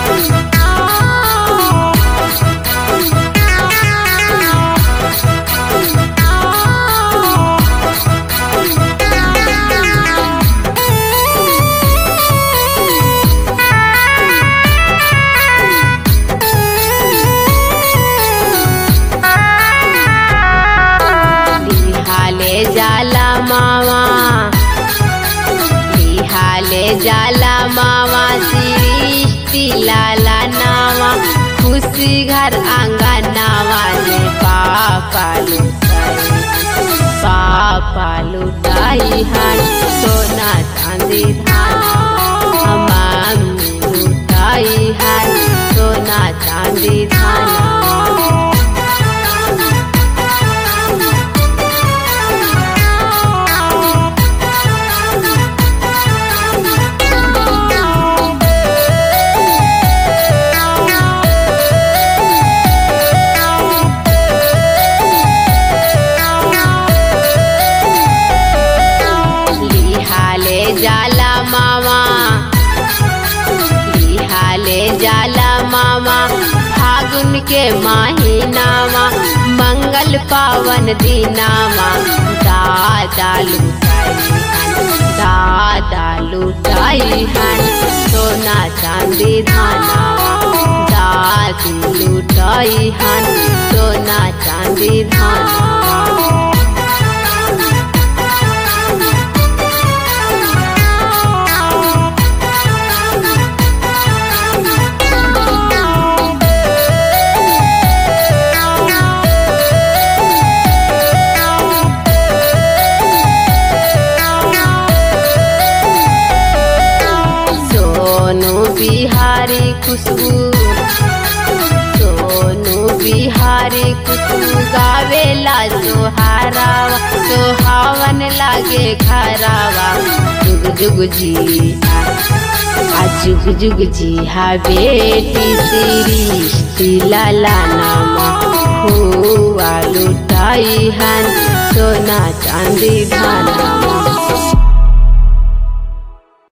लिहाले जाला मामा लिहाले जाला मामा सृष्टि लाला नावा खुशी घर आंगा नावा ने पापा लुटाई पापा लुटाई हान सोना चांदी धान मम्मी लुटाई हान सोना चांदी धान लिहाले जाला मामा लिहाले जाला मामा फागुन के महीनामा मंगल पावन दिनामा दादा लुटाई हन दादा लुटाई हन सोना चांदी धानावा दादी लुटाई हन सोना चांदी धानावा सोनू बिहारी खुशबू सोनू बिहारी खुशबू गावेला सोहारावा सोहावन लागे खरावा जुग जुग जी आ जुग जुग जी हा बेटी सृष्टि लाला नामा हुआ लुटाई हन सोना चांदी धाना